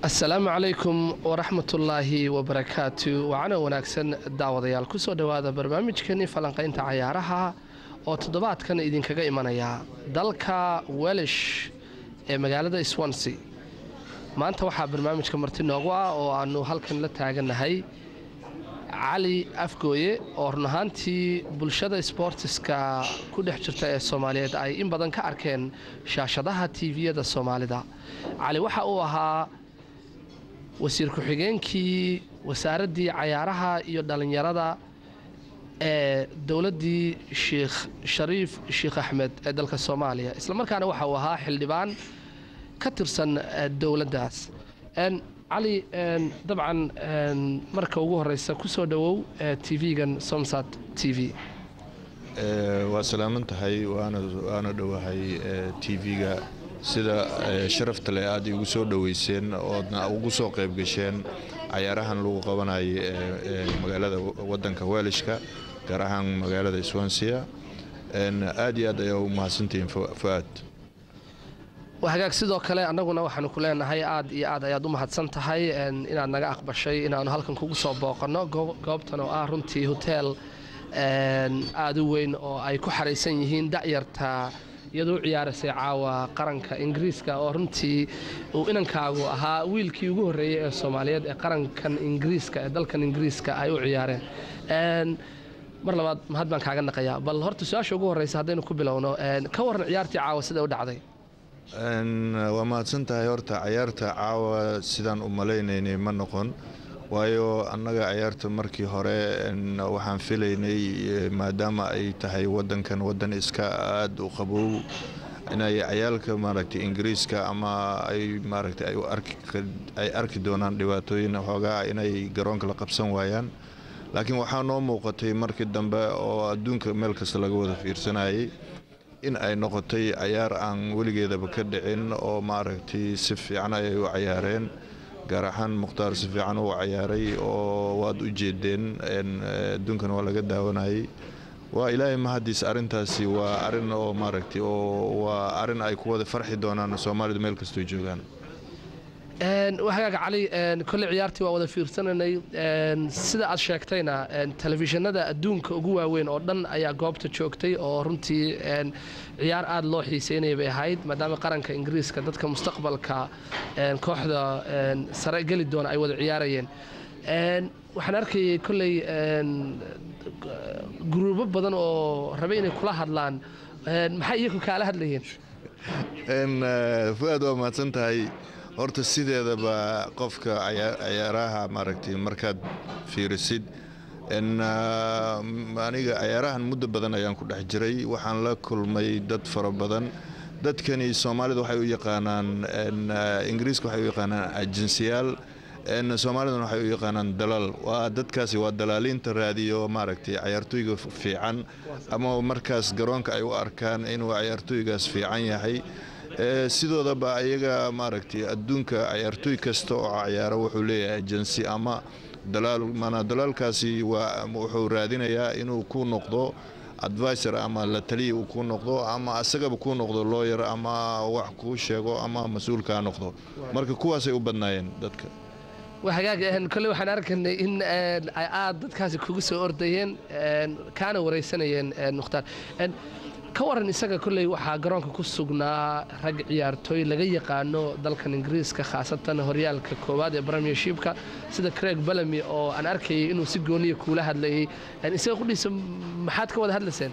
asalaamu calaykum waraxmatullaahi wabarakaatu wacana wanaagsan daawadayaal kusoo dhowaada barnaamijkeenii falanqaynta cayaaraha oo toddobaadkan idinkaga imanaya dalka welish ee magaalada swansea maanta waxaa barnaamijka marti noogu ah oo aanu halkan la taaganahay cali afgooye oo run ahaantii bulshada sboortiska ku dhex jirta ee soomaaliyeed ay in badan ka arkeen shaashadaha tviyada soomaalida cali waxa uu ahaa wasiir ku-xigeenkii wasaaraddii cayaaraha iyo dhallinyarada ee dowladdii sheikh shariif sheikh axmed ee dalka soomaaliya islamarkaana waxa uu ahaa xildhibaan ka tirsan dowladdaas cali dabcan marka ugu horeysa kusoo dhowow tv-gan somsat t v waa salaaman tahay waana dhowahay tv-ga sida sharafta leh aad igu soo dhoweyseen oodna ugu soo qayb gasheen cayaarahan lagu qabanayo magaalada wadanka welishka gaar ahaan magaalada swansia aad iyo aad ayaa u mahadsantihiin fuaad hagaag sidoo kale annaguna waxaanu ku leenahay aad iyo aad ayaad u mahadsan tahay inaad naga aqbashay inaanu halkan kugu soo booqanno goobtan oo ah runtii hoteel aada u weyn oo ay ku xaraysan yihiin da'yarta iyadoo u ciyaarasay caawa qaranka ingiriiska oo runtii uu inankaagu ahaa wiilkii ugu horreeyey ee soomaaliyeed ee qarankan ingiriiska ee dalkan ingiriiska ay u ciyaareen mar labaad mahad baan kaaga naqayaa bal horta su-aasha ugu horreysa haddaynu ku bilowno ka warran ciyaartii caawa sida u dhacday waa mahadsan tahay horta cayaarta caawa sidaan u malaynaynay ma noqon waayo annaga cayaarta markii hore waxaan filaynay maadaama ay tahay wadankan wadan iska aada u qabow inay cayaalka maaragtay ingiriiska ama ay maaragtay ay arki doonaan dhibaatooyin xoogaa inay garoonka la qabsan waayaan laakiin waxaa noo muuqatay markii dambe oo adduunka meel kasta laga wada fiirsanayay in ay noqotay cayaar aan weligeedaba ka dhicin oo maaragtay si fiican ayay u cayaareen gaar ahaan mukhtaar si fiican uu cayaaray oo waad u jeedeen adduunkan waa laga daawanayay waa ilaahay mahadiis arrintaasi waa arin oo maaragtay oo waa arin ay ku wada farxi doonaan soomaalidu meel kastoo joogaan hagaag cali kolley ciyaartii waa wada fiirsananay sida aad sheegtayna telefishinada adduunka ugu waaweyn oo dhan ayaa goobta joogtay oo runtii ciyaar aada loo xiiseynaya bay ahayd maadaama qaranka ingiriiska dadka mustaqbalka kooxda sare geli doona ay wada ciyaarayeen waxaan arkayay kolley guruubo badan oo rabay inay kula hadlaan maxay iyagu kaala hadlayeen fu-aad waa mahadsan tahay horta sideedaba qofka cayaaraha maaragtay markaad fiirisid aniga cayaarahan muddo badan ayaan ku dhex jiray waxaan la kulmay dad fara badan dadkani soomaalida waxay u yaqaanaan ingiriiska waxay u yaqaanaan ajensiyaal soomaalidana waxay u yaqaanaan dalaal waa dadkaasi waa dalaaliinta raadiyo maaragtay cayaartooyga fiican ama markaas garoonka ay u arkaan inuu cayaartooygaas fiican yahay sidoodaba ayaga maaragtay adduunka cayaartooy kasta oo cayaaro wuxuu leeyahay ajensi ama dalaal mana dalaalkaasi waa wuxuu raadinayaa inuu ku noqdo advisor ama la taliya uu ku noqdo ama asagaba ku noqdo looyar ama wax kuu sheego ama mas-uulkaa noqdo marka kuwaasay u badnaayeen dadka hagaag kolle waxaan arkanay in ay aada dadkaasi kugu soo ordayeen kaana wareysanayeen mukhtaar ka waran isaga kolley waxaa garoonka ku sugnaa rag ciyaartooy laga yaqaano dalkan ingiriiska khaasatan horyaalka koowaad ee premiershipka sida craig bellamy oo aan arkayay inuu si gooniya kuula hadlayay isaga qudhiisa maxaad ka wada hadlayseen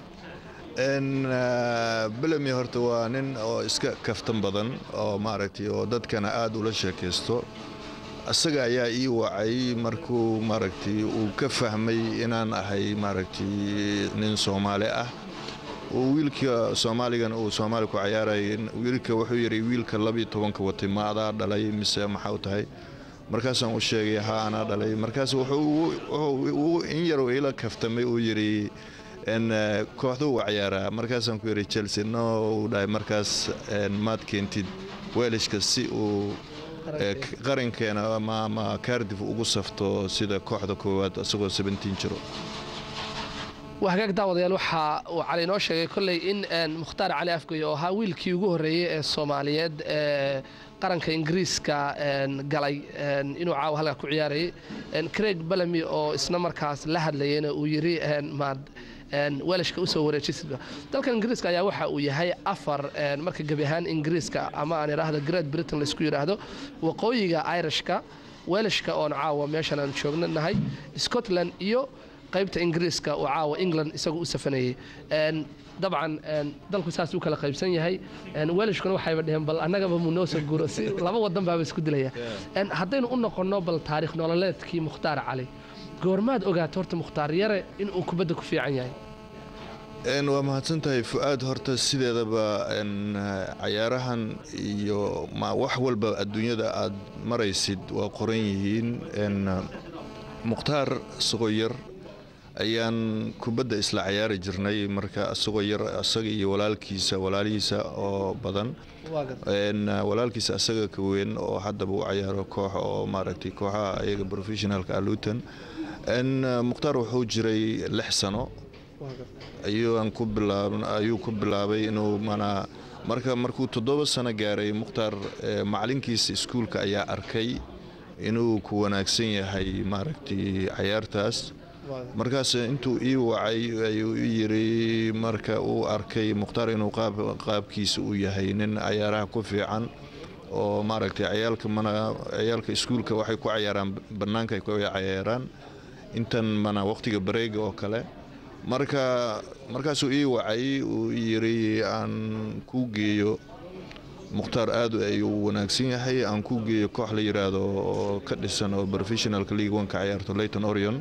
bellamy horta waa nin oo iska kaftan badan oo maaragtay oo dadkana aada ula sheekaysto isaga ayaa ii wacay markuu maaragtay uu ka fahmay inaan ahay maaragtay nin soomaali ah wiilka soomaaligan uu soomaali ku cayaarayay wiilka wuxuu yidhi wiilka labiyo tobanka watay ma adaa dhalay mise maxau tahay markaasaan u sheegay haa anaa dhalay markaas wuxuu in yaruu ila kaftamay uu yidhi kooxduu u cayaaraa markaasaan ku yidhi chelsea no uu dhahay markaas maad keentid weelishka si uu qarankeena ama kaardif ugu safto sida kooxda koowaad isagoo sebentiin jiro waa hagaag daawadayaal waxa uu cali inoo sheegay kolley in mukhtaar cali afgoy oo ahaa wiilkii ugu horreeyey ee soomaaliyeed ee qaranka ingiriiska galay inuu caawa halkaa ku ciyaarayay craig bellamy oo isna markaas la hadlayayna uu yiri maad welashka usoo wareejisid dalkan ingiriiska ayaa waxa uu yahay afar marka gebi ahaan ingiriiska ama aan idhaahdo great britain laysku yidhaahdo waqooyiga irishka welashka oon caawa meeshan aan joognahay scotland iyo qaybta ingiriiska oo caawa england isagu u safanayay dabcan dalku saas u kala qaybsan yahay welashkuna waxayba dheheen bal annagaba mu noo soo guuro si laba wadan baaba isku dilaya haddaynu u noqonno bal taariikh nololeedkii mukhtaar cali goormaad ogaato horta mukhtaar yare inuu kubadda ku fiican yahay waa mahadsan tahay fu-aad horta sideedaba cayaarahan iyo wax walba adduunyada aad maraysid waa qoran yihiin mukhtaar isagoo yar ayaan kubadda isla cayaari jirnay marka isagoo yar isaga iyo walaalkiisa walaalihiisa oo badan walaalkiisa isaga ka weyn oo haddaba u cayaaro koox oo maaragtay kooxaha ayaga professionalka aluutan mukhtaar wuxuu jiray lix sano ayuu ku bilaabay inuu manaa marka markuu toddoba sano gaaray mukhtaar macalinkiisa iskuulka ayaa arkay inuu ku wanaagsan yahay maaragtay cayaartaas markaas intuu ii wacay ayuu i yiri marka uu arkay mukhtaar inuu qaabkiisa uu yahay nin cayaaraha ku fiican oo maaragtay cayaalka mana cayaalka iskuulka waxay ku cayaaraan bannaanka ay ku cayaaraan intan mana waqtiga bareega oo kale marka markaasuu ii wacay uu yiri aan kuu geeyo mukhtaar aad ayuu wanaagsan yahay aan kuu geeyo koox la yiraahdo oo ka dhisan oo professionalka league one ka ciyaarto leyton orion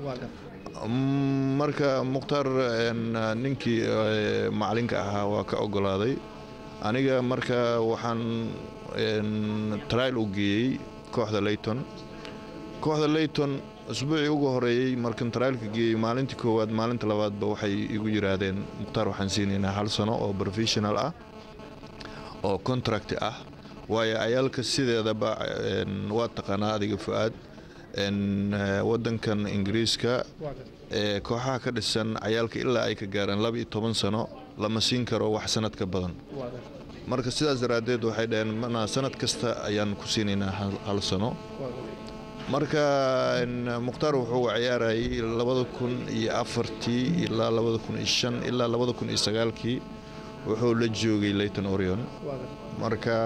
marka mukhtaar ninkii macalinka ahaa waa ka ogolaaday aniga marka waxaan trial u geeyey kooxda leyton kooxda leyton usbuucii ugu horeeyey markan trialka geeyey maalintii koowaad maalinta labaadba waxay igu yiraahdeen mukhtaar waxaan siinaynaa hal sano oo professional ah oo contract ah waayo cayaalka sideedaba waa taqaanaa adiga fu-aad wadankan ingiriiska ee kooxaha ka dhisan cayaalka ilaa ay ka gaaraan laba iyo toban sano lama siin karo wax sanad ka badan marka sidaas daraaddeed waxay dhaheen mana sanad kasta ayaan ku siinaynaa hal sano marka mukhtaar wuxuu ciyaarayay labada kun iyo afartii ilaa labada kun iyo shan ilaa labada kun iyo sagaalkii wuxuu la joogay leyton orion marka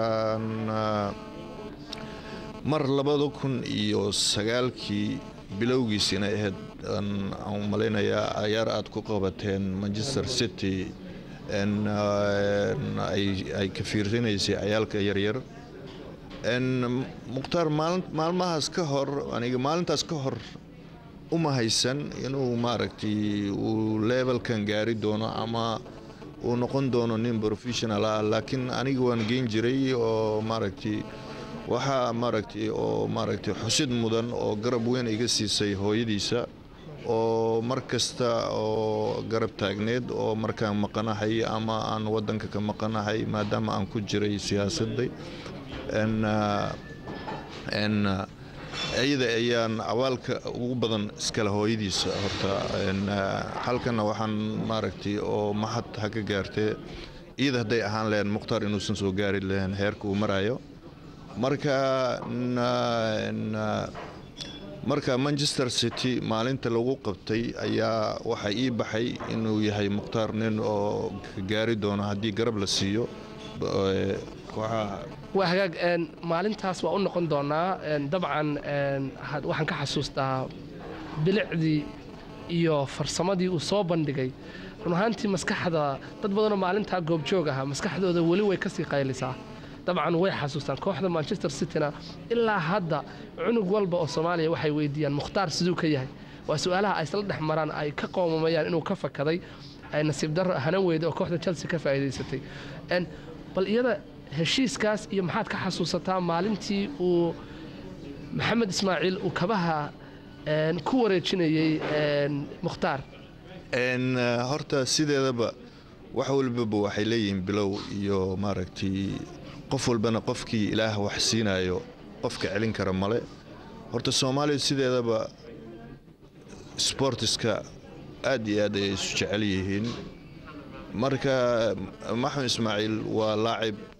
mar labada kun iyo sagaalkii bilowgiis inay ahayd aan malaynayaa cayaar aad ku qabateen manchester city ay ka fiirsanaysay cayaalka yaryar mukhtaar maalmahaas ka hor aniga maalintaas ka hor uma haysan inuu maaragtay uu levelkan gaari doono ama uu noqon doono nin professional ah laakiin aniga waan geyn jiray oo maaragtay waxaa maaragtay oo maaragtay xusid mudan oo garab weyn iga siisay hooyadiisa oo mar kasta oo garab taagneed oo markaan maqanahay ama aan wadanka ka maqanahay maadaama aan ku jiray siyaasadda iyada ayaan awaalka ugu badan iskale hooyadiisa horta halkana waxaan maaragtay oo mahad ha ka gaartee iyada hadday ahaan lahayn mukhtaar inuusan soo gaari lahayn heerka uu marayo marka marka manchester city maalinta lagu qabtay ayaa waxaa ii baxay inuu yahay mukhtaar nin oo ka gaari doono haddii garab la siiyo kooxaha waa hagaag maalintaas waa u noqon doonaa dabcan waxaan ka xasuustaa bilicdii iyo farsamadii uu soo bandhigay run ahaantii maskaxda dad badanoo maalintaa goobjoog ahaa maskaxdooda weli way kasii qaylisaa dabcan way xasuustaan kooxda manchester cityna ilaa hadda cunug walba oo soomaaliya waxay weydiiyaan mukhtaar siduu ka yahay waa su-aalaha ay isla dhex maraan ay ka qoomamayaan inuu ka fakaday ay nasiib darro hanan weyda oo kooxda chelsea ka faa'iidaysatay bal iyada heshiiskaas iyo maxaad ka xasuusataa maalintii uu maxamed ismaaciil uu kabaha ku wareejinayey mukhtaar horta sideedaba wax walbaba waxay leeyihiin bilow iyo maaragtay qof walbana qofkii ilaah wax siinayo qofka celin kara male horta soomaaliya sideedaba sbortiska aad iyo aad ayay isu jecel yihiin marka maxamed ismaaciil waa laacib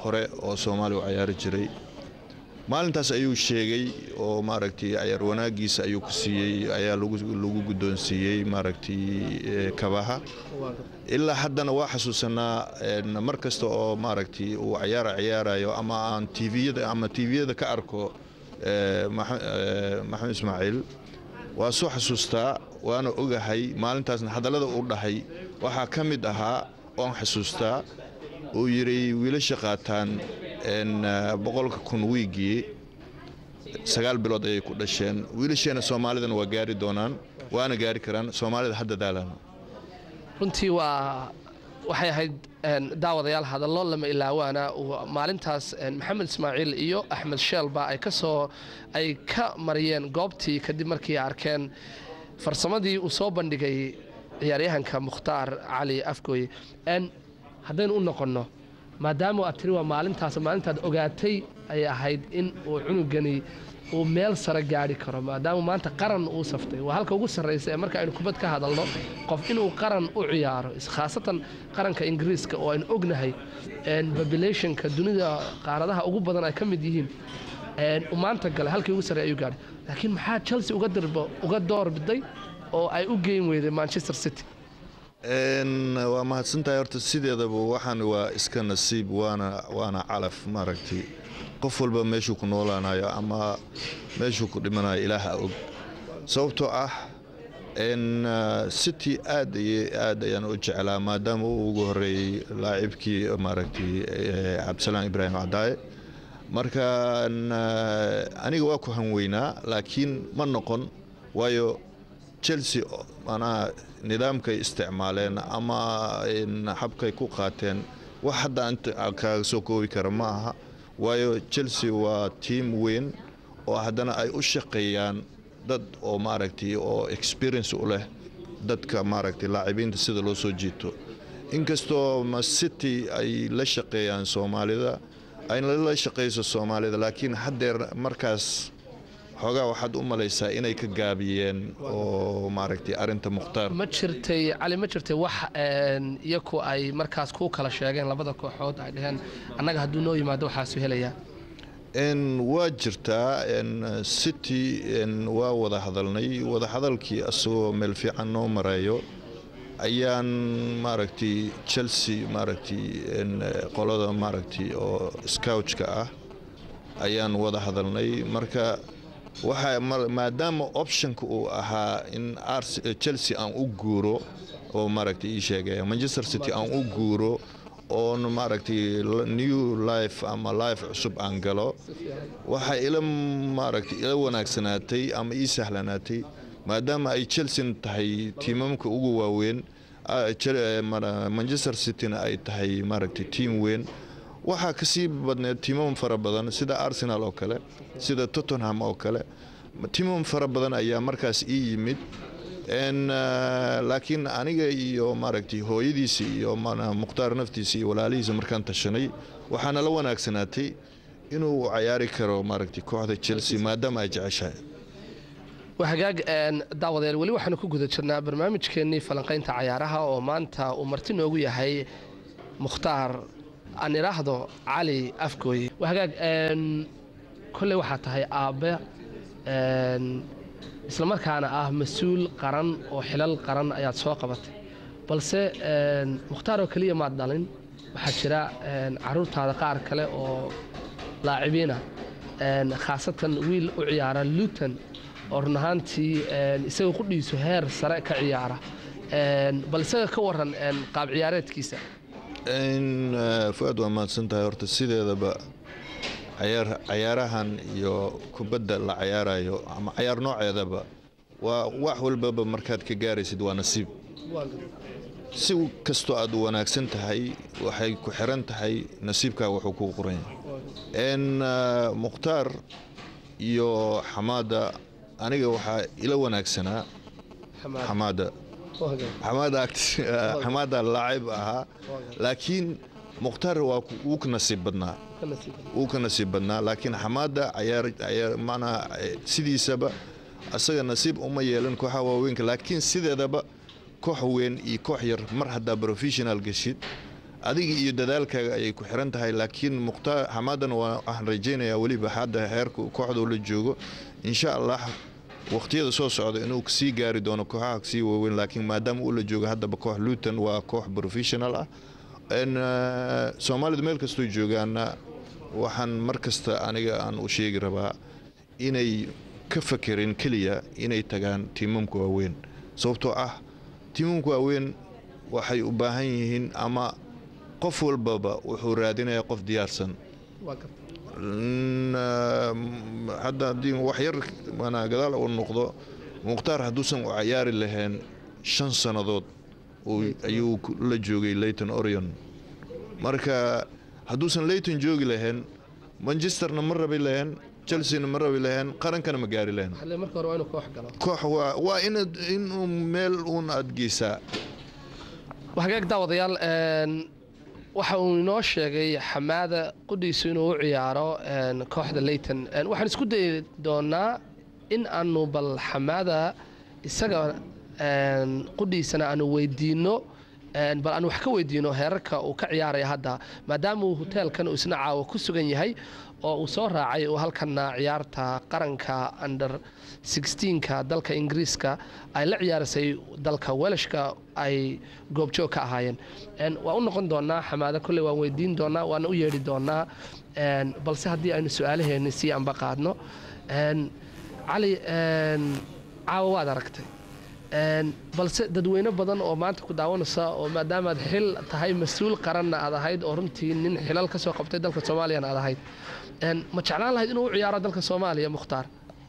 hore oo soomaaliya u cayaari jiray maalintaas ayuu sheegay oo maaragtay cayaar wanaagiisa ayuu ku siiyey ayaa lagu guddoonsiiyey maaragtay kabaha ilaa haddana waa xasuusanaa mar kasta oo maaragtay uu cayaara cayaarayo ama aan tviyada ama tviyada ka arko maxamed ismaaciil waa soo xasuustaa waana ogahay maalintaasna hadallada uu dhahay waxaa ka mid ahaa oan xasuustaa uu yidhi wiilasha qaataan boqolka kun wiigii sagaal bilood ayay ku dhasheen wiilasheena soomaalidana waa gaari doonaan waana gaari karaan soomaalida hadda daalaan runtii waa waxay ahayd daawadayaal hadallo lama ilaawaana maalintaas maxamed ismaaciil iyo axmed sheelba ay kasoo ay ka mariyeen goobtii kadib markii arkeen farsamadii uu soo bandhigay ciyaaryahanka mukhtaar cali afgooye haddaynu u noqonno maadaama aad tiri waa maalintaas maalintaad ogaatay ayay ahayd in uu cunugani uu meel sare gaari karo maadaama maanta qaran uu saftay waa halka ugu sarraysa ee marka aynu kubad ka hadalno qof inuu qaran u ciyaaro khaasatan qaranka ingiriiska oo aynu ognahay populationka dunida qaaradaha ugu badan ay ka mid yihiin uu maanta galay halkii ugu sarreey ayuu gaadhay laakiin maxaa chelsea uga dirbo uga doorbiday oo ay u geyn weyday manchester city waa mahadsantahay horta sideedaba waxaan waa iska nasiib waana waana calaf maaragtay qof walba meeshuu ku noolaanayo ama meeshuu ku dhimanayo ilaaha og sababtoo ah city aad iyo aad ayaan u jeclaa maadaama uu ugu horeeyey laacibkii maaragtay cabdisalaan ibraahim cadaaye marka aniga waa ku hanweynaa laakiin ma noqon waayo chelsea manaa nidaamkay isticmaaleen ama habkay ku qaateen wax hadda inta kaaga soo koobi kara ma aha waayo chelsea waa tiam weyn oo haddana ay u shaqeeyaan dad oo maaragtay oo experience u leh dadka maaragtay laacibiinta sida loo soo jiito inkastoo city ay la shaqeeyaan soomaalida ayna la shaqeyso soomaalida laakiin haddeer markaas xoogaa waxaad u malaysaa inay ka gaabiyeen oo maaragtay arinta mukhtaar ma jirtay cali ma jirtay wax iyaku ay markaas ku kala sheegeen labada kooxood ay dhaheen annaga hadduu noo yimaado waxaasu helayaa waa jirtaa city waa wada hadalnay wada hadalkii asagoo meel fiican noo marayo ayaan maaragtay chelsea maaragtay qolada maaragtay oo scoutka ah ayaan wada hadalnay marka waxa maadaama optionka uu ahaa in chelsea aan u guuro oo maaragtay ii sheegaya manchester city aan u guuro oon maaragtay new life ama life cusub aan galo waxaa ila maaragtay ila wanaagsanaatay ama ii sahlanaatay maadaama ay chelsea tahay tiimamka ugu waaweyn manchester cityna ay tahay maaragtay tiim weyn waxaa kasii badneed tiimam fara badan sida arsenal oo kale sida tottenham oo kale tiimam fara badan ayaa markaas ii yimid laakiin aniga iyo maaragtay hooyadiisa iyo mukhtaar naftiisa iyo walaalihiisa markaan tashanay waxaana la wanaagsanaatay inuu cayaari karo maaragtay kooxda chelsea maadaama ay jeceshahay hagaag daawadayaal weli waxaanu ku guda jirnaa barnaamijkeennii falanqaynta cayaaraha oo maanta uu marti noogu yahay mukhtaar aan idhaahdo cali afgooye hagaag kolley waxaa tahay aabbe islamarkaana ah mas-uul qaran oo xilal qaran ayaad soo qabatay balse mukhtaar oo keliya maad dhalin waxaa jira caruurtaada qaar kale oo laacibiina khaasatan wiil u ciyaara luton oo run ahaantii isaga qudhiisu heer sare ka ciyaara bal isaga ka waran qaab ciyaareedkiisa fuaad waa mahadsan tahay horta sideedaba cayaarahan iyo kubadda la cayaarayo ama cayaar nooceedaba waa wax walbaba markaad ka gaaraysid waa nasiib si kastoo aad u wanaagsan tahay waxay ku xiran tahay nasiibkaa wuxuu kuu qoranya mukhtaar iyo xamaada aniga waxaa ila wanaagsanaa xamaada xamaada laacib ahaa laakiin mukhtaar waa wuu ka nasiib badnaa wuu ka nasiib badnaa laakiin xamaada manaa sidiisaba asaga nasiib uma yeelan kooxaha waaweynka laakiin sideedaba koox weyn iyo koox yar mar haddaa professional geshid adiga iyo dadaalkaaga ayay ku xiran tahay laakiin mukhtaar xamaadana waa waxaan rajaynayaa weliba hadda heerka kooxda la joogo insha allah waqtiyada soo socda inuu sii gaari doono kooxaha sii waaweyn laakiin maadaama uu la joogo haddaba koox luton waa koox professional ah soomaalida meel kastoo joogaana waxaan mar kasta aniga aan u sheegi rabaa inay ka fakerin keliya inay tagaan tiimamka waaweyn sababtoo ah tiimamka waaweyn waxay u baahan yihiin ama qof walbaba wuxuu raadinayaa qof diyaarsan hadda haddii wax yar manaa gadaal uu noqdo mukhtaar hadduusan u cayaari lahayn shan sannadood ayuu la joogay leyton orion marka hadduusan leyton joogi lahayn manchesterna ma rabi lahayn chelseana ma rabi lahayn qarankana ma gaari lahayn koox waa inuu meel uun aad geysaa hagaag daawadayaal waxa uu inoo sheegay xamaada qudhiisu inuu u ciyaaro kooxda leyton waxaan isku dayi doonaa in aanu bal xamaada isaga qudhiisana aanu weydiino bal aan wax ka weydiino heerarka uu ka ciyaaraya hadda maadaama uu hoteelkan uu isna caawa ku sugan yahay oo uu soo raacay uu halkana ciyaarta qaranka under sixteenka dalka ingiriiska ay la ciyaarasay dalka welashka ay goobjoog ka ahaayeen waa u noqon doonaa xamaado kolley waan weydiin doonaa waana u yeedhi doonaa balse haddii aynu su-aalaheeni sii anba qaadno cali caawa waad aragtay balse dadweyne badan oo maanta ku daawanaysa oo maadaamaad xil tahay mas-uul qaranna aad ahayd oo runtii nin xilal ka soo qabtay dalka soomaaliyana aad ahayd ma jeclaan lahayd inuu u ciyaaro dalka soomaaliya mukhtaar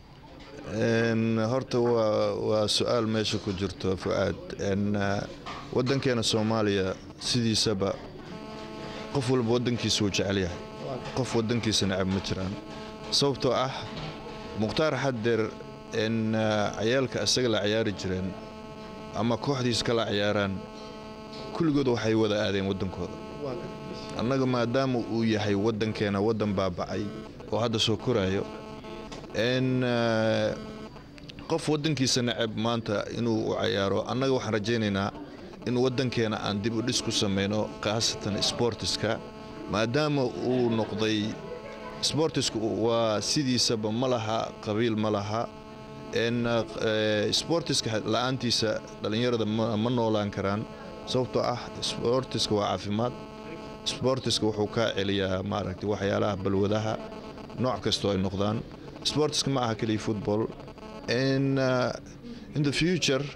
horta waa su-aal meesha ku jirto fucaad wadankeena soomaaliya sidiisaba qof walba wadankiisa wuu jecel yahay qof wadankiisa necab ma jiraan sababtoo ah mukhtaar xaddeer cayaalka isaga la ciyaari jireen ama kooxdiis kala ciyaaraan kulligood waxay wada aadeen waddankooda annaga maadaama uu yahay waddankeena waddan baabacay oo hadda soo koraayo n qof waddankiisa necab maanta inuu u cayaaro annaga waxaan rajaynaynaa in waddankeena aan dib u dhis ku samayno khaasatan sboortiska maadaama uu noqday sboortisku waa sidiisaba ma laha qabiil ma laha sboortiska la-aantiisa dhallinyarada ma noolaan karaan sababtoo ah sboortiska waa caafimaad sboortiska wuxuu kaa celiyaa maaragtay waxyaalaha balwadaha nooc kastoo ay noqdaan sboortiska ma aha keliya football in the future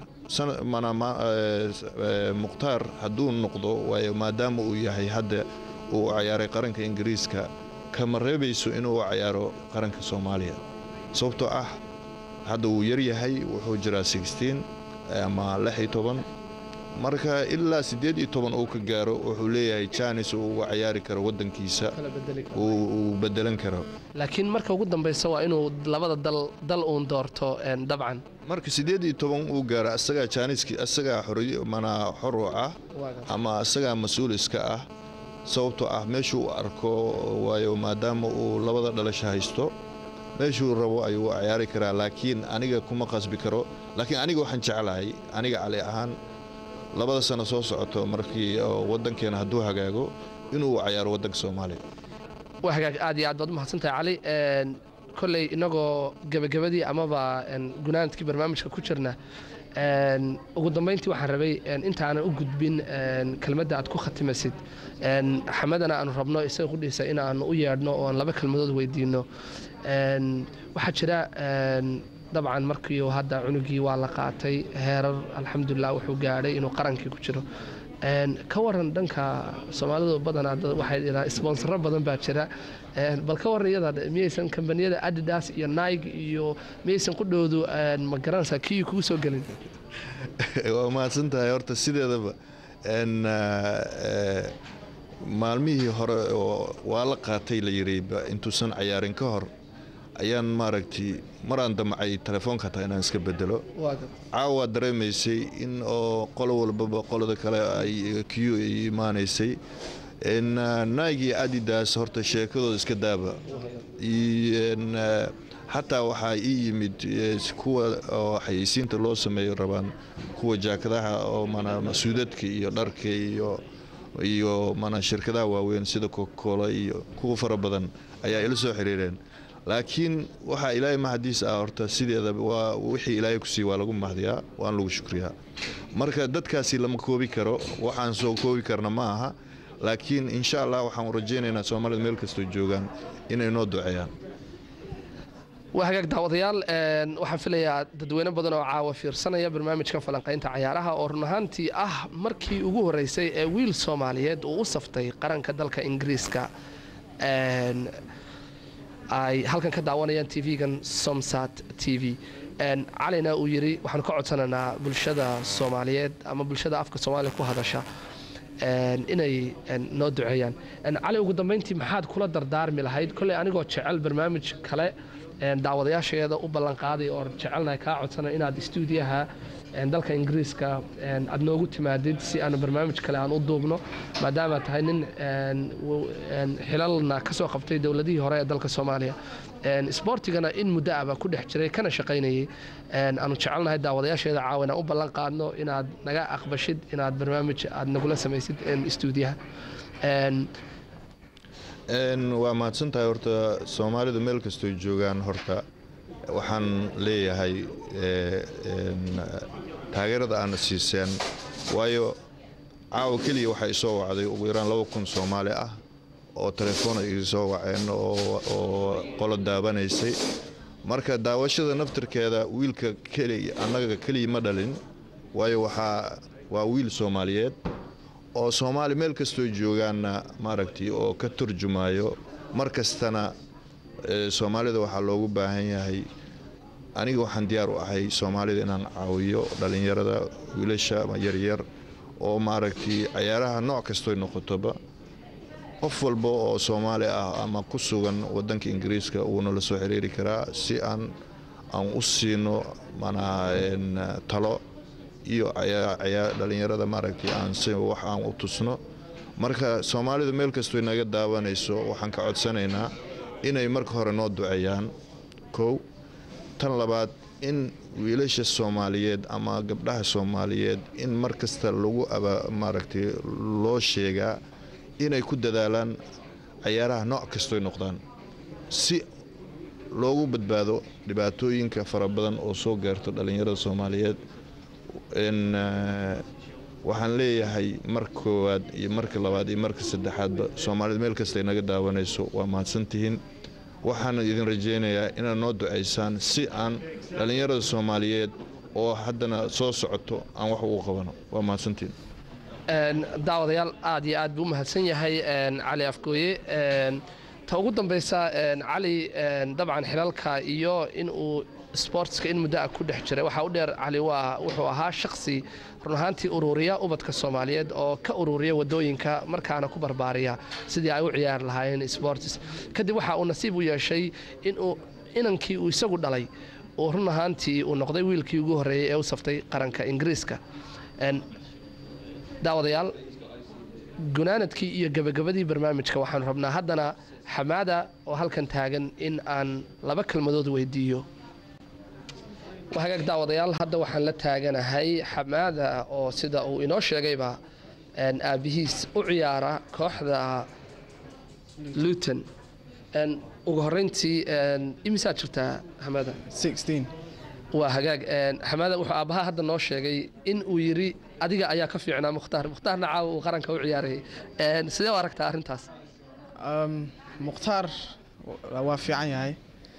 mukhtaar hadduu noqdo waayo maadaama uu yahay hadda uu cayaaray qaranka ingiriiska kama reebayso inuu cayaaro qaranka soomaaliya sababtoo ah hadda wuu yar yahay wuxuu jiraa sixteen ama lix iyo toban marka ilaa siddeed iyo toban uu ka gaaro wuxuu leeyahay janis uu uga cayaari karo waddankiisa uu bedelan karo laakiin marka ugu dambaysa waa inuu labada dal dal uun doorto dabcan marka siddeed iyo toban uu gaaro asagaa jaaniski asagaa xoriy manaa xor u ah ama asagaa mas-uul iska ah sababtoo ah meeshuu u arko waayo maadaama uu labada dhalasho haysto meeshuu rabo ayuu cayaari karaa laakiin aniga kuma qasbi karo laakiin aniga waxaan jeclahay aniga cali ahaan labada sano soo socoto markii waddankeena hadduu hagaago inuu cayaaro waddanka soomaaliya waa hagaag aad iyo aad baad umahadsantahay cali kolley inagoo gebagabadii amaba gunaanadkii barnaamijka ku jirna ugu dambayntii waxaan rabay intaanan u gudbin kelmadda aad ku khatimaysid xamadana aanu rabno isaga qudhiisa in aanu u yeedhno oon laba kelmadood weydiino waxaa jira dabcan markii hadda cunugii waa la qaatay heerar alxamdulilah wuxuu gaadhay inuu qarankii ku jiro ka waran dhanka soomaalidu badanaa waxay dhidhaan sponsoro badan baa jira bal ka waran iyada miyaysan kambaniyada adidas iyo nige iyo miyaysan qudhoodu ma garanaysaa kii kugu soo gelin waa mahadsan tahay horta sideedaba maalmihii hore oo waa la qaatay la yiri intuusan cayaarin ka hor ayaan maaragtay maraan damcay telefoonka hataa inaan iska bedelo caawa dareemaysay in oo qolo walbaba qolada kale ay q ay imaanaysay naigi adidas horta sheekadooda iska daaba xataa waxaa ii yimid kuwa oo xayeysiinta loo sameeyo rabaan kuwa jaakadaha oo suudadka iyo dharka iyo iyo mana shirkadaha waaweyn sida cocacola iyo kuwa fara badan ayaa ila soo xiriireen laakiin waxaa ilaahay mahadiis ah horta sideeda waa wixii ilaahay ku siiy waa lagu mahdiyaa waan lagu shukriyaa marka dadkaasi lama koobi karo waxaan soo koobi karna ma aha laakiin insha allah waxaan rajaynaynaa soomaalida meel kastoo joogaan inay noo duceeyaan waa hagaag daawadayaal waxaan filayaa dadweyne badan oo caawa fiirsanaya barnaamijkan falanqaynta cayaaraha oo run ahaantii ah markii ugu horeysay ee wiil soomaaliyeed uu u saftay qaranka dalka ingiriiska ay halkan ka daawanayaan tv-gan somsat t v calina uu yidhi waxaanu ka codsanaynaa bulshada soomaaliyeed ama bulshada afka soomaaliya ku hadasha inay noo duceeyaan cali ugu dambeyntii maxaad kula dardaarmi lahayd kolley anigoo jecel barnaamij kale daawadayaasheeda u ballanqaaday oo jecelnahay kaa codsana inaad stuudiyaha dalka ingiriiska aad noogu timaadid si aanu barnaamij kale aan u duubno maadaama tahay nin xilalna ka soo qabtay dowladihii hore ee dalka soomaaliya sboortigana in muddo aba ku dhex jiray kana shaqaynayay aanu jecelnahay daawadayaasheeda caawa inaan u ballan qaadno inaad naga aqbashid inaad barnaamij aad nagula samaysid stuudiyaha waa mahadsantahay horta soomaalidu meel kastoo joogaan horta waxaan leeyahay taageerada aana siiseen waayo caawa keliya waxaa isoo wacday ugu yaraan laba kun soomaali ah oo telefoona iga soo waceen oo qolo daabanaysay marka daawashada naftirkeeda wiilka keliya annaga keliya ma dhalin waayo waxaa waa wiil soomaaliyeed oo soomaali meel kastoo joogaanna maaragtay oo ka turjumayo mar kastana soomaalida waxaa loogu baahan yahay aniga waxaan diyaar u ahay soomaalida inaan caawiyo dhallinyarada wiilasha yaryar oo maaragtay cayaaraha nooc kastoy noqotoba qof walba oo soomaali ah ama ku sugan wadanka ingiriiska wuuna la soo xiriiri karaa si aan aan u siino manaa talo iyo dhallinyarada maaragtay aan si wax aan u tusno marka soomaalidu meel kastoo naga daawanayso waxaan ka codsanaynaa inay marka hore noo duceeyaan kow tan labaad in wiilasha soomaaliyeed ama gabdhaha soomaaliyeed in mar kasta lagu maaragtay loo sheegaa inay ku dadaalaan cayaaraha nooc kastoy noqdaan si loogu badbaado dhibaatooyinka fara badan oo soo gaarto dhallinyarada soomaaliyeed waxaan leeyahay mar koowaad iyo marka labaad iyo marka saddexaadba soomaalida meel kasta ay naga daawanayso waa mahadsantihiin waxaan idin rajaynayaa inaad noo ducaysaan si aan dhallinyarada soomaaliyeed oo haddana soo socoto aan wax ugu qabano waa mahadsantihiin daawadayaal aad iyo aad buu u mahadsan yahay cali afgooye ta ugu dambeysa cali dabcan xilalka iyo inuu sportska in muddo ah ku dhex jiray waxaa u dheer cali waa wuxuu ahaa shaksi run ahaantii ururiya ubadka soomaaliyeed oo ka ururiya wadooyinka markaana ku barbaariya sidii ay u ciyaari lahaayeen sports kadib waxa uu nasiib u yeeshay inuu inankii uu isagu dhalay uu run ahaantii uu noqday wiilkii ugu horreeyey ee u saftay qaranka ingiriiska daawadayaal gunaanadkii iyo gebagabadii barnaamijka waxaanu rabnaa haddana xamaada oo halkan taagan in aan laba kelmadood weydiiyo hagaag daawadayaal hadda waxaan la taaganahay xamaada oo sida uu inoo sheegayba aabihiis u ciyaara kooxda luton ugu horeyntii imisaa jirtaa xamaada waa hagaag xamaada wuxuu aabbaha hadda noo sheegay in uu yidhi adiga ayaa ka fiicnaa mukhtaar mukhtaarna caawa uu qaranka u ciyaarayay sidee u aragtaa arrintaas mukhtaar waa fiican yahay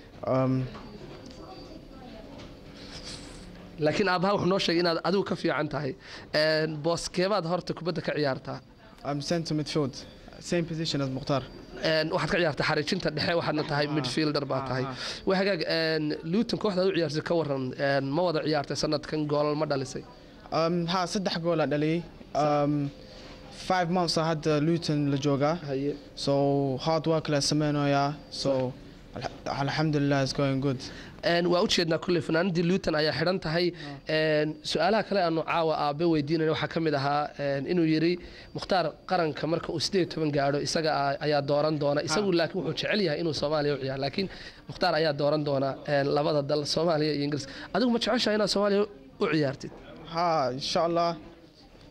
laakiin aabbaha wuxuu noo sheegay inaad adigu ka fiican tahay booskeebaad horta kubadda ka ciyaartaa center midfield same position as mukhtaar waxaad ka ciyaartaa xariijinta dhexe waxaadna tahay midfielder baa tahay waa hagaag luton kooxdaad u ciyaarsay ka waran ma wada ciyaartay sanadkan goolal ma dhalisay ha saddex goola dhaliyay five months hadda luton la joogaa so hard work la sameynayaa so alxamdulilah is going good waa ujeednaa kulley fanaanadii luton ayaa xidhan tahay su-aalaha kale aanu caawa aabe weydiinayna waxaa ka mid ahaa inuu yidhi mukhtaar qaranka marka uu sideed toban gaadho isaga ayaa dooran doona isagu laakiin wuxuu jecel yahay inuu soomaaliya u ciyaar laakiin mukhtaar ayaa dooran doona labada dal soomaaliya iyo ingiriis adigu ma jeceshahay inaad soomaaliya u ciyaartid ha insha allah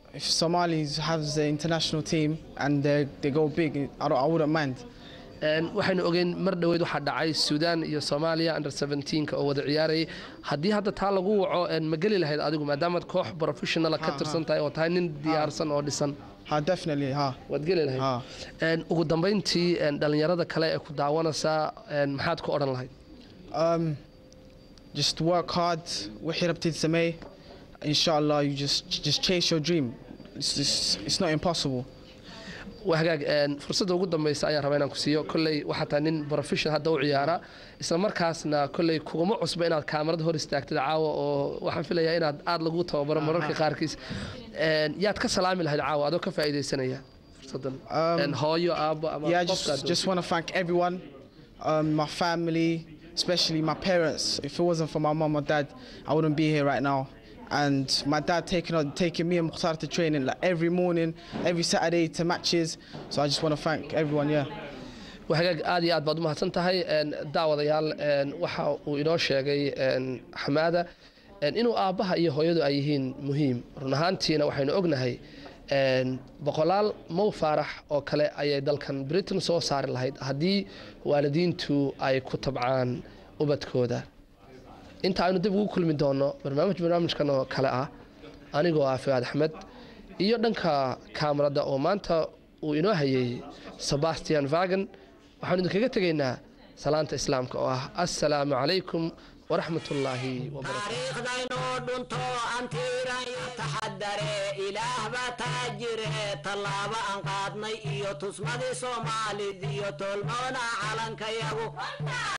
if Somalis have the international team and they they go big, I don't, I wouldn't mind. Een, waxaynu ogeyn mar dhoweyd waxaa dhacay suudaan iyo soomaaliya under 17 oo wada ciyaarayay haddii hadda taa lagu waco een, ma geli lahayd adigu maadaamaad koox professionala ka Ha, tirsan tahay oo tahay nin diyaarsan oo dhisan Ha, definitely, ha. waad geli lahayd Ha. Een, ugu dambeyntii een, dhallinyarada kale ee ku daawanaysaa een, maxaad ku odhan lahayd Um, just work hard. وحي ربتي تسمي. Inshallah, you just just chase your dream. It's, it's, it's not impossible. waa hagaag een, fursadda ugu dambeysa ayaan rabaa inaan ku siiyo kolley waxaa tahay nin professional hadda u ciyaara isla markaasna kolley kuguma cusba inaad kaamarada hor istaagtid caawa oo waxaan filayaa inaad aada lagu tababaro mararka qaarkiis Een, yaad ka salaami lahayd caawa adoo ka faa'iidaysanaya fursaddan Um, Een, hooyo aabbo ama Yeah, I qofka aad just just want to thank everyone, um, my family, especially my parents. If it wasn't for my mom or dad, I wouldn't be here right now. And my dad taking on taking me and Mukhtar to training like every morning, every Saturday to matches. So I just want to thank everyone. Yeah. waa hagaag aad iyo aad baad u mahadsan tahay Een, daawadayaal een, waxa uu inoo sheegay een, xamaada een, inuu aabbaha iyo hooyadu ay yihiin muhiim run ahaantiina waxaynu ognahay een, boqolaal mow faarax oo kale ayay dalkan britain soo saari lahayd haddii waalidiintu ay ku tabcaan ubadkooda inta aynu dib ugu kulmi doono barnaamij barnaamijkan oo kale ah anigoo ah fuaad axmed iyo dhanka kaamarada oo maanta uu inoo hayay sebastian vagan waxaanu idinkaga tegaynaa salaanta islaamka oo ah assalaamu calaykum waraxmat ullaahi wabarakaatu taariikhdaynoo dhunto antiirayo taxadare ilaah baa taajire tallaabo aan qaadnay iyo tusmadii soomaalid iyo toolmoona calankayagu